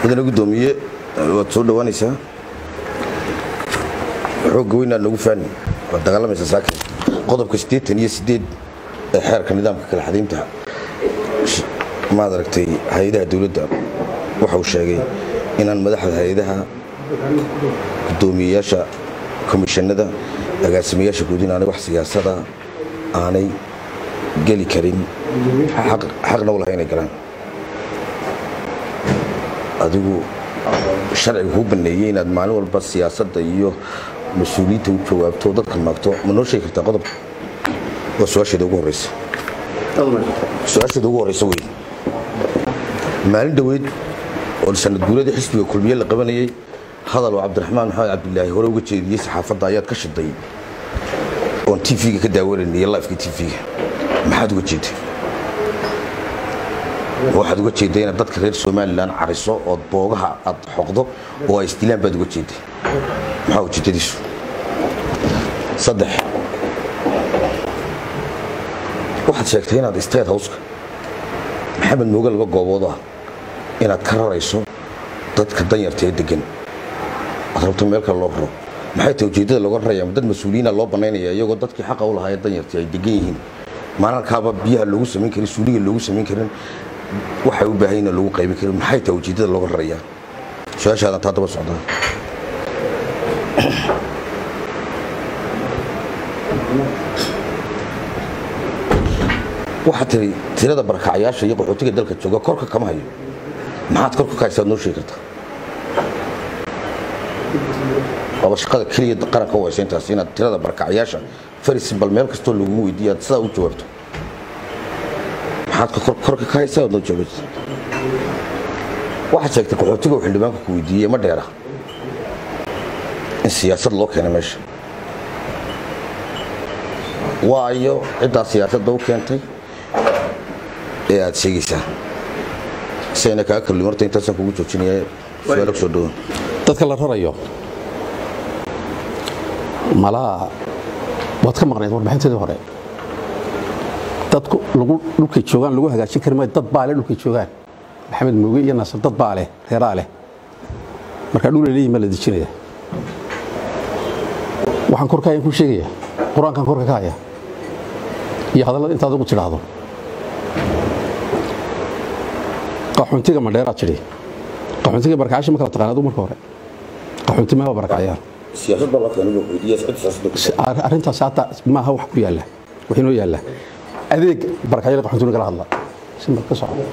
mudane gudoomiye waad soo dhowaanaysaa xoogga weynaad nagu faani waad dagaalamaysaa saakin qodobka siddeetan iyo siddeed ee xeerka nidaamka kala xadaynta maad aragtay hay-adaha dowladda waxa uu sheegay inaan madaxda hay-adaha gudoomiyeyaasha komishanada agaasimayaasha guud inaanay wax siyaasada aanay geli karin xaqna u lahay inay galaan adigu sharciga kuu baneeyey inaad maalin walba siyaasadda iyo mas-uuliyiinta u jawaabto dadka maagto ma noo sheegi kartaa qodobka waa su-aasheeda ugu horeysa su-aasheeda ugu horeysa wey maalin dhoweyd oo sanad guuradii xisbiga kulmiye la qabanayey hadal oo cabdiraxmaan maxamed cabdilaahi hore uga jeediyey saxaafadda ayaad ka shiday oon tv-ga ka daawanayniyo lifeka tv-ga maxaad uga jeeday waxaad uga jeedday inaad dadka reer somalilan cariso ood boogaha aad xoqdo oo ay isdilaan baad uga jeedday maxaa ujeedadiisu saddex waxaad sheegtay inaad state houseka maxamed mooge laba goobood ah inaad ka rarayso dadka danyarta ee degan aad rabto meel kale loo raro maxay tahay ujeeddada looga raraya dad mas-uuliyiina loo banaynaya iyagoo dadkii xaqa u lahaa ee danyartii ay degan yihiin maalalkaaba biyaha loogu samayn karin suuliga loogu samayn karin waxay u baahan lagu qaybin karin maxay tahay ujeeddada looga rarayaa su-aashaadan taa daba socdaa waxaad tiri tirada barakacayaasha iyo qaxootiga dalka jooga korka kama hayo maxaad korka ka haysaad noo sheegi kartaa waaba shaqada keliya qaranka u haysa intaas inaad tirada barakacayaasha farisbal meel kastoo lagugu weydiiya aad sidaa u jawaabto maxaad korka ka haysaa noo jawaabto waxaad sheegtay qaxootiga uu xildhibaanka ku weydiiyey ma dheera in siyaasad loo keenay meesha waayo ciddaa siyaasadda u keentay ee aad sheegaysaa sayna kaa kalli horta intaasaan kugu joojinaya su-aalo kusoo dhawan dadka la rarayo malaa waad ka maqnayd warbixinteedii hore dadku lagu dhulkay joogaan lagu hagaajin kari maayo dad baa leh dhulkay joogaan maxamed mooge iyo naasir dad baa leh reeraa leh markaa dhul leeyihin ma la dejinaya waxaan korka hayan ku sheegaya qur-aankan korka ka haya iyo hadallada intaad ugu tidhaahdo qaxuntiga madheeraad tidhi qaxuntiga barkacasha ma kala taqaan adigu marka hore qaxunti ma barakacayaan siyaasad baa loo keenay buu weydiiyay cid siyaasad arrintaas hata maaha wax ku yaalla wax inoo yaalla adeeg barakacyada qaxuntuna kala hadla simbal ka soco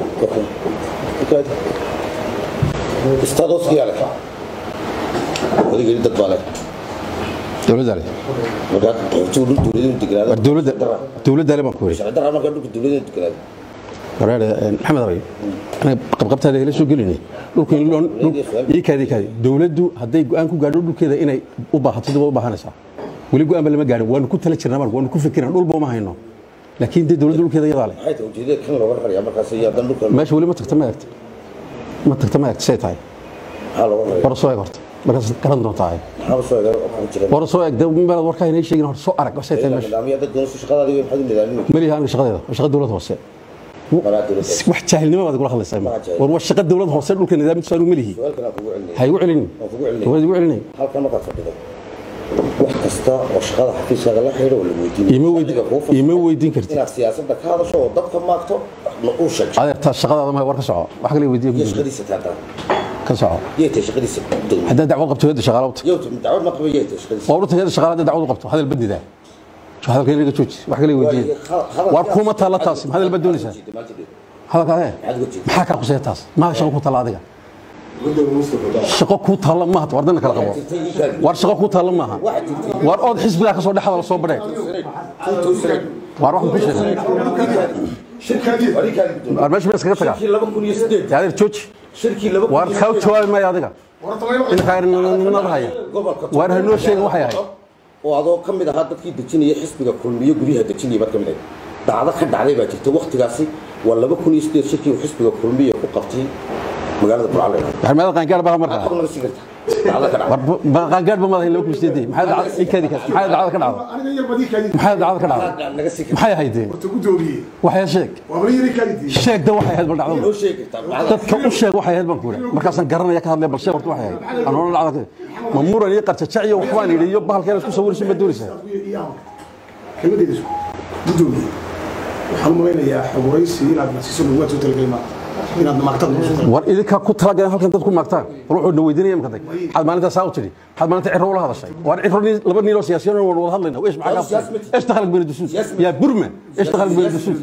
istaadoskiyaa leh odaygeli dad baa leh dowladda le markaa qaxootigu dhul dowladinu degnaado war dowladda dowladda le baan ku yidhi sharci darra markaa dhulka dowladinu degnaado wareer maxamed abay anaga qabqabtaada hela soo gelinay dhulku in loo ii kaadi kaadi dowladdu hadday go'aan ku gaadho dhulkeeda inay u baahato dib u baahanaysaa weli go'aan ba lama gaadhin waanu ku tala jirnaa marka waanu ku fikirnaa dhulba uma hayno laakiin dee dowladda dhulkeeda iyadaa leh maxay tahay ujeedada kan looga rarayaa markaas iyo haddana dhulka meesha weli ma tagta ma eegta ma tagta ma eegta say tahay maxaa looga raraya war soo eeg horta markaas garan doontaa maxaa soo eega oo kugu jira war soo eeg dee meelaad warkaa inay sheegin hor soo arag say tahay meesha nidaamyo dad doonayso shaqadaadii way maxaad u nidaaminaysaa maliha aniga shaqadeeda waa shaqa dowlad hoose maraa dowladda wax jaahilnimo baad kula hadlaysaa Ma jaahil. war waa shaqa dowlad hoose dhulka nidaamkiisu aanu malihi su-aalkan aan kugu celinaya ha igu celinin waan kugu celinaya waad igu celinin halkan markaad fadhido wax kasta oo shaqada xafiiskaaga la xidhiidha oo la weydiinayo Ima weyd- Adiga kuu fudud ima weydiin kartid. inaad siyaasadda ka hadasho oo dadka maagto na uu sheegto adeertaa shaqadaada ma war ka soco wax kale weydiiya iyo ku shaqadiisa taataa ka soco yay tahay shaqadiisa dowladda haddaad dacwad qabto yadda shaqaala wata yow dacwad ma qaba yay tahay shaqadiisa waa urta yadda shaqaala haddaad dacwad u qabto hadal badida hadalka inaga jooji wax kale weydiiya war kuma taalla taas ma hadal baad doonaysaa hadalka ee maxaa kaa quseeya taas maa shaqo ku taalla adiga shaqo kuu taalla maaha war dana kala qabo war shaqo kuu taalla maaha war ood xisbigaa ka soo dhexda la soo badhee war waxaan ku sheegay war meesha ma iskaga tagaa yaa adeer jooji war kaa u jawaabi maayo adiga inakaanada haya war hanoo sheegin waxay ahayd oo adoo ka mid ahaa dadkii dejinaya xisbiga kulmiyo guryaha dejinaya baad ka mid ahayd dacdo ka dhacday baa jirta waktigaasi waa laba kun iyo sideed shirkii uu xisbiga kulmiya ku qabtay magaalada burcale war meeda qaangaar baa markaa xog naga sii karta war qaangaadh ba madahay laba kusideedii maxay dhacday ikaadi kaas maxay dhacda ka dhacday aniga yar badii kaadid maxay dhacda ka dhacday naga sii maxay ahayd dee horta gudoomiye waxay sheeg waa bari yari kaadid sheeg da waxay ahayd bal dhacdo noo sheegi kartaa dadka u sheeg waxay ahayd baan ku yidhi markaasaan garanaya ka hadlaya bal sheeg horta waxay ahayd anoona dhacda ma muran iyo qarjajac iyo waxbaan yidhi iyo bahalkeena isku sawirayso ma doonaysaa kelmadeeda isku gudoomiye waxaan u malaynayaa xoguraysi inaad nasiiso lagu soo talagelay ma inaad maagtada noo soo talagelay war idinkaa ku talagaleen halkan dad ku maagtaan war wuxuu na weydiinaya imka dag maxaad maalintaa saa u tidhi maxaad maalinta ciro ula hadashay war ciro nin- laba nin oo siyaasiyan waan wada hadlayna eesh maxaa kaa eesh takhalak bayna dusuud yaa burma eesh takhalak bayna dusuud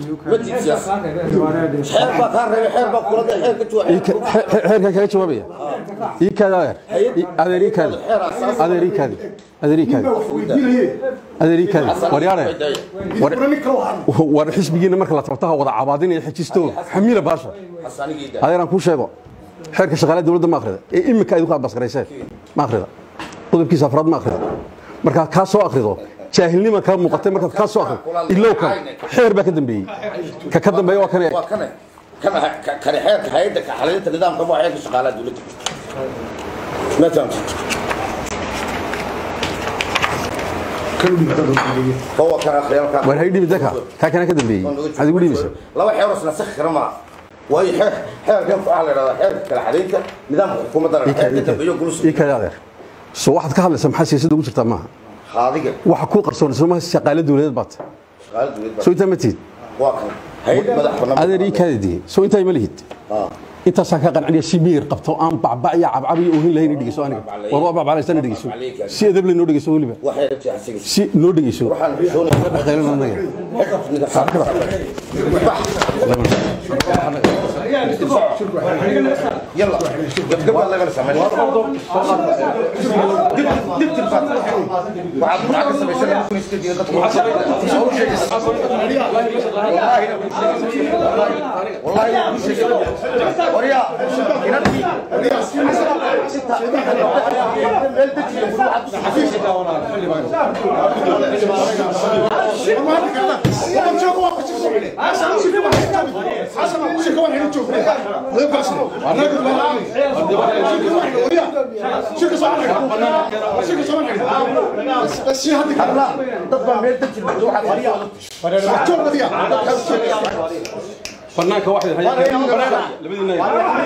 xeer baa kaa reebay xeer baa kula xeer ka jooga xeerkan kaga jawaabaya ii kaadi adeer I- adeer ii kaadi adeer ii kaadi adeer ii kaadi wax weydiinaye adeer ii kaadi war yaare war nin kale waxaan war xisbigiina marka la tabtaha wada cabaadinaya xejisto xamiila baasha xasanigiida adeeraan kuu sheego xeerka shaqaalaha dowladda ma akhrida ee imika idinku aad baskarayseen ma akhrida qodobkiisa afraad ma akhrida markaad kaa soo akhrido jaahilnima kaa muuqatay markaad kaa soo akhrido ilow kan xeer baa ka dambeeyey ka ka dambeeya waa kan waa kane kana kane xeerka hay'adda ka xalinta nidaamka waa xeerka shaqaalaha dowladda ma fahamtid kan u dhigata gudoomiye هو كان خيالك war hay dhibi daka kaa kana ka dambeeyey maxaad igu dhibaysa laba xeer oo isla sax kara ma way xeer xeer kan faal leeyahay xeer kala xalinta nidaamka xukuumadda ii kaadi xeerka dambeeyo gulus ii kaadi adeer so waxaad ka hadlaysaa maxaa siyaasadda ugu jirtaa maaha haadiga waxa kuu qarsoon soo maaha shaqaale dowladeed baad shaqaalaha dowladda soo intaa ma tihid waa kan hay'ad madax bannaan adeer ii kaadi diye soo intaa ma lihid intaasaan ka qanciniya si miyir qabto aan bacbac iyo cabcab iyo ohin lahayn dhegeyso aniga war waa bacbaclaysana dhegeyso si edab leh noo dhegeyso weliba waxay rabtay asiga si noo dhegeyso waxaan xishoonay qaylan anaga يلا قبل قبل الله سمعني دب دب وعد معك سمي شنو ممكن يستدي والله وريا ينبي لا ضد ما يدك واحد banaanka waxay labadiina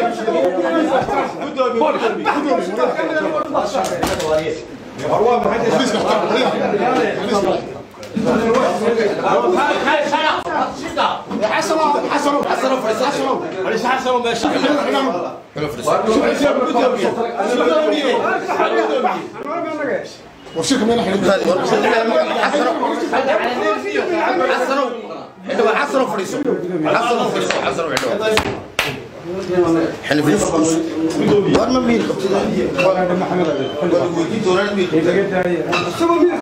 وشيك مين حلو حسنوا حلو حسنوا فريسو حسنوا فريسو حسنوا حلو حنا فريسو وين ما مين